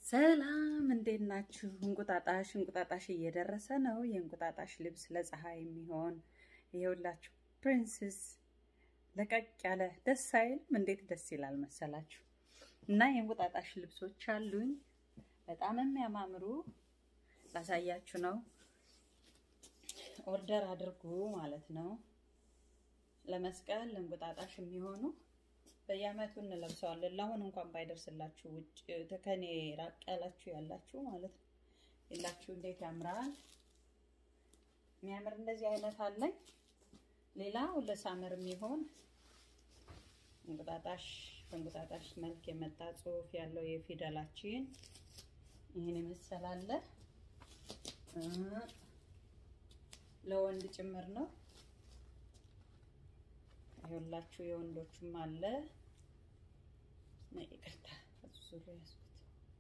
ሰላም እንዴት ናችሁ? እንቁጣጣሽ እንቁጣጣሽ እየደረሰ ነው። የእንቁጣጣሽ ልብስ ለፀሐይ የሚሆን ይኸውላችሁ፣ ፕሪንስስ ለቀቅ ያለ ደስ አይልም? እንዴት ደስ ይላል መሰላችሁ። እና የእንቁጣጣሽ ልብሶች አሉኝ በጣም የሚያማምሩ ላሳያችሁ ነው። ኦርደር አድርጉ ማለት ነው። ለመስቀል ለእንቁጣጣሽ የሚሆኑ በየአመቱ እንለብሰዋለን። ለአሁን እንኳን ባይደርስላችሁ ውጭ ከኔ ራቅ ያላችሁ ያላችሁ ማለት ነው የላችሁ እንዴት ያምራል! የሚያምር እንደዚህ አይነት አለኝ። ሌላው ለሳመር የሚሆን እንቁጣጣሽ በእንቁጣጣሽ መልክ የመጣ ጽሑፍ ያለው የፊደላችን ይህን የመሰላለ ለወንድ ጭምር ነው። ይኸውላችሁ የወንዶቹም አለ። ይቅርታ ዙሩ ያዝኩት።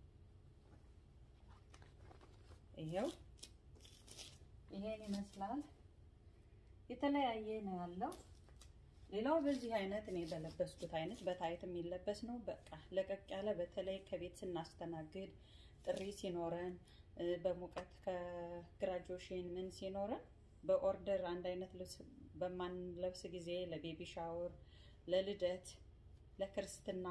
ይኸው ይሄን ይመስላል። የተለያየ ነው ያለው። ሌላው በዚህ አይነት እኔ በለበስኩት አይነት በታይት የሚለበስ ነው። በቃ ለቀቅ ያለ በተለይ ከቤት ስናስተናግድ ጥሪ ሲኖረን በሙቀት ከግራጁዌሽን ምን ሲኖረን በኦርደር አንድ አይነት ልብስ በማንለብስ ጊዜ ለቤቢ ሻወር፣ ለልደት፣ ለክርስትና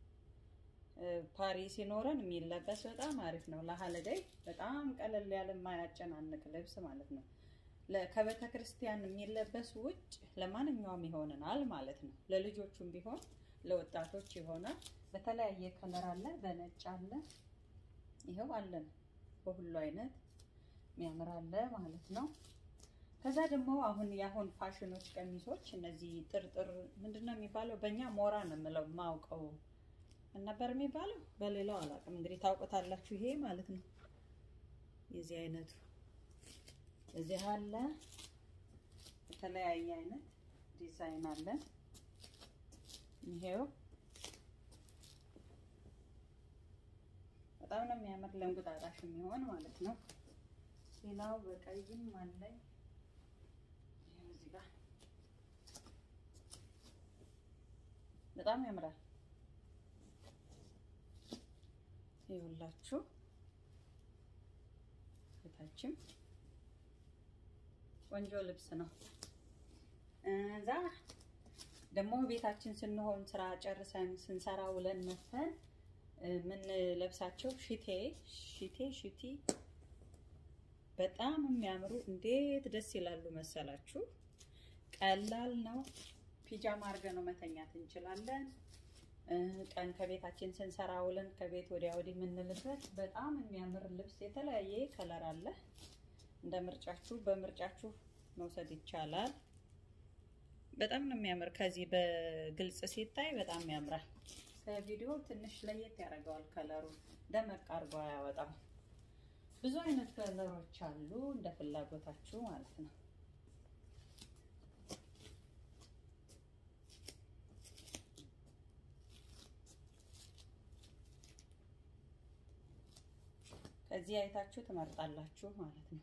ፓሪ ሲኖረን የሚለበስ በጣም አሪፍ ነው። ለሀለዳይ በጣም ቀለል ያለ የማያጨናንቅ ልብስ ማለት ነው። ከቤተ ክርስቲያን የሚለበስ ውጭ ለማንኛውም ይሆንናል ማለት ነው። ለልጆቹም ቢሆን ለወጣቶች ይሆናል። በተለያየ ከለር አለ፣ በነጭ አለ፣ ይኸው አለን በሁሉ አይነት የሚያምር አለ ማለት ነው። ከዛ ደግሞ አሁን የአሁን ፋሽኖች ቀሚሶች እነዚህ ጥርጥር ምንድን ነው የሚባለው? በእኛ ሞራ ነው የምለው ማውቀው ነበር የሚባለው በሌላው አላውቅም። እንግዲህ ታውቁታላችሁ። ይሄ ማለት ነው የዚህ አይነቱ እዚህ አለ። የተለያየ አይነት ዲዛይን አለ። ይሄው በጣም ነው የሚያምር ለእንቁጣጣሽ የሚሆን ማለት ነው። ሌላው በቀይም አለኝ በጣም ያምራል። ይኸውላችሁ ቤታችን ቆንጆ ልብስ ነው። እዛ ደግሞ ቤታችን ስንሆን ስራ ጨርሰን ስንሰራ ውለን መተን ምን ለብሳቸው ሽቴ ሽቴ ሽቲ በጣም የሚያምሩ እንዴት ደስ ይላሉ መሰላችሁ። ቀላል ነው። ፒጃማ አድርገን ነው መተኛት እንችላለን። ቀን ከቤታችን ስንሰራ ውለን ከቤት ወዲያ ወዲህ የምንልበት በጣም የሚያምር ልብስ የተለያየ ከለር አለ። እንደ ምርጫችሁ በምርጫችሁ መውሰድ ይቻላል። በጣም ነው የሚያምር። ከዚህ በግልጽ ሲታይ በጣም ያምራል። ከቪዲዮ ትንሽ ለየት ያደርገዋል። ከለሩ ደመቅ አድርጎ አያወጣም። ብዙ አይነት ከለሮች አሉ እንደ ፍላጎታችሁ ማለት ነው። ከዚህ አይታችሁ ትመርጣላችሁ ማለት ነው።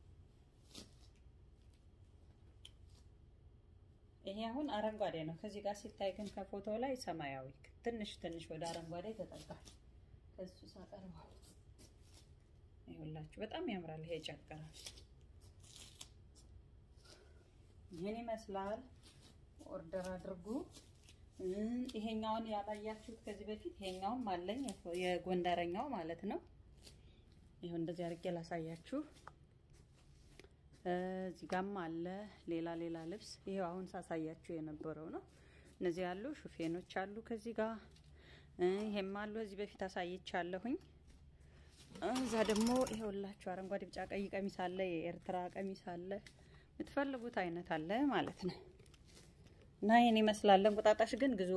ይሄ አሁን አረንጓዴ ነው። ከዚህ ጋር ሲታይ ግን ከፎቶ ላይ ሰማያዊ ትንሽ ትንሽ ወደ አረንጓዴ ተጠጋል። ከሱ ሳቀርበው ይኸውላችሁ በጣም ያምራል። ይሄ ጨቅራል። ይህን ይመስላል። ኦርደር አድርጉ። ይሄኛውን ያላያችሁት ከዚህ በፊት ይሄኛውም አለኝ የጎንደረኛው ማለት ነው። ይሁን እንደዚህ አድርጌ ላሳያችሁ። እዚህ ጋም አለ ሌላ ሌላ ልብስ። ይሄው አሁን ሳሳያችሁ የነበረው ነው። እነዚህ ያሉ ሹፌኖች አሉ ከዚህ ጋር ይሄም አሉ። እዚህ በፊት አሳይቻለሁኝ። እዛ ደግሞ ይሄውላችሁ አረንጓዴ፣ ቢጫ፣ ቀይ ቀሚስ አለ። የኤርትራ ቀሚስ አለ። የምትፈልጉት አይነት አለ ማለት ነው። እና ይሄን ይመስላል። እንቁጣጣሽ ግን ግዙ።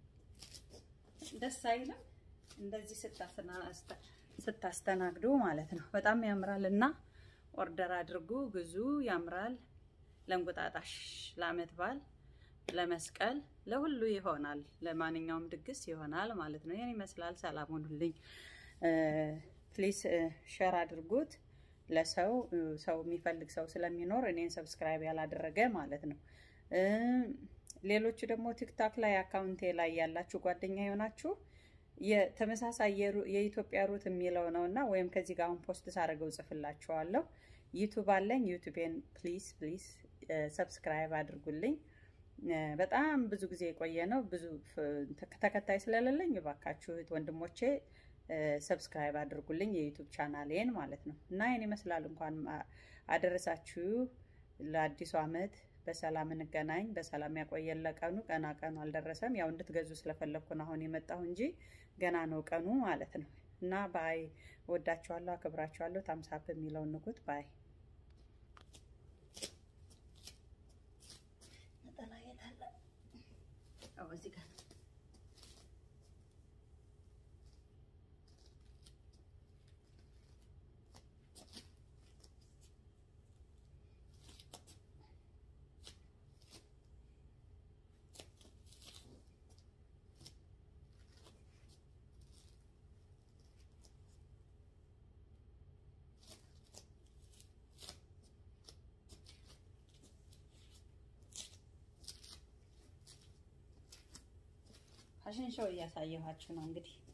ደስ አይልም እንደዚህ ስታስተናግዱ ማለት ነው። በጣም ያምራል እና ኦርደር አድርጉ፣ ግዙ። ያምራል። ለእንቁጣጣሽ፣ ለአመት በዓል፣ ለመስቀል፣ ለሁሉ ይሆናል። ለማንኛውም ድግስ ይሆናል ማለት ነው። ይህን ይመስላል። ሰላም ሁኑልኝ። ፕሊስ ሸር አድርጉት ለሰው ሰው የሚፈልግ ሰው ስለሚኖር እኔን ሰብስክራይብ ያላደረገ ማለት ነው። ሌሎቹ ደግሞ ቲክታክ ላይ አካውንቴ ላይ ያላችሁ ጓደኛ የሆናችሁ የተመሳሳይ የኢትዮጵያ ሩት የሚለው ነው እና ወይም ከዚህ ጋር አሁን ፖስት ሳደርገው ጽፍላችኋለሁ። ዩቱብ አለኝ። ዩቱቤን ፕሊዝ ፕሊዝ ሰብስክራይብ አድርጉልኝ። በጣም ብዙ ጊዜ የቆየ ነው። ብዙ ተከታይ ስለሌለኝ እባካችሁ ወንድሞቼ ሰብስክራይብ አድርጉልኝ የዩቱብ ቻናሌን ማለት ነው እና ይህን ይመስላል። እንኳን አደረሳችሁ ለአዲሱ ዓመት በሰላም እንገናኝ፣ በሰላም ያቆየን። ለቀኑ ገና ቀኑ አልደረሰም። ያው እንድትገዙ ስለፈለግኩ ነው አሁን የመጣሁ እንጂ ገና ነው ቀኑ ማለት ነው እና ባይ ወዳችኋለሁ፣ አክብራችኋለሁ። ታምሳፕ የሚለውን ንኩት ባይ እዚህ ጋር ፋሽን ሾው እያሳየኋችሁ ነው እንግዲህ